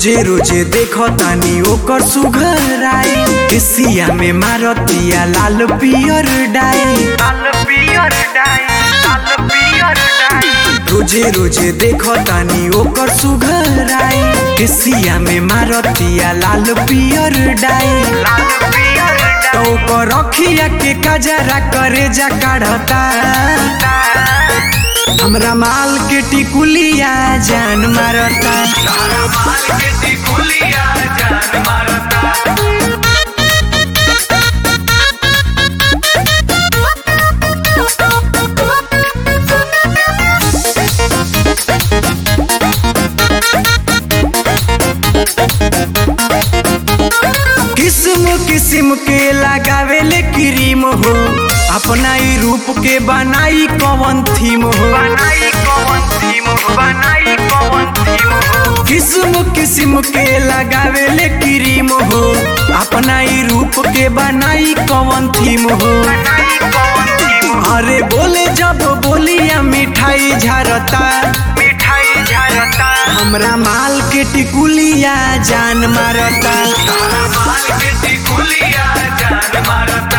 रोजे रोजे देखो तानी ओकर सुघराई एशिया में मारतिया लाल पियर डाई लाल पियर डाई लाल पियर डाई रोजे रोजे देखो तानी ओकर सुघराई एशिया में मारतिया लाल पियर डाई लाल पियर तो ओकर अखिया के कजरा करे जा काढ़ता हमरा माल के टिकुलिया जान मारता तारा माल के टिकुलिया जान मारता किस्म किस्म के लगावेले क्रीम हो अपना ही रूप के बनाई कवन थीम हो बनाई कौन थीम बनाई कौन थीम किस्म किस्म के लगावेले क्रीम हो अपना ही रूप के बनाई कवन थीम हो बनाई कौन थीम अरे बोले जब बोलिया मिठाई झरता मिठाई झरता हमरा माल के टिकुलिया जान मारता तारा माल के टिकुलिया जान मारता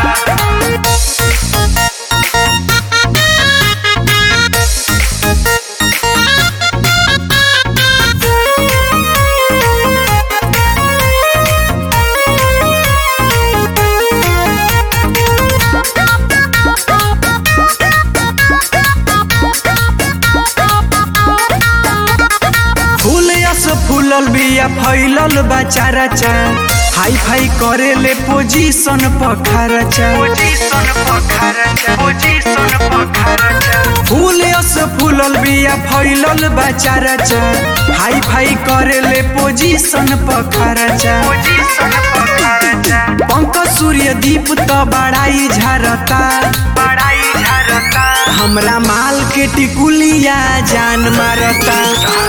फूल यस फूलल बिया फैलल बा चारा चा हाई फाई करेले पोजीशन पखारचा पोजीशन पखारचा पोजीशन पखारचा फूल यस फूलल बिया फैलल बा चारा चा हाई फाई करेले पोजीशन पखारचा पोजीशन पखारचा पंक सूर्य दीप त बड़ाई झरता बड़ाई झरता हमरा माल के टिकुलिया जान मारता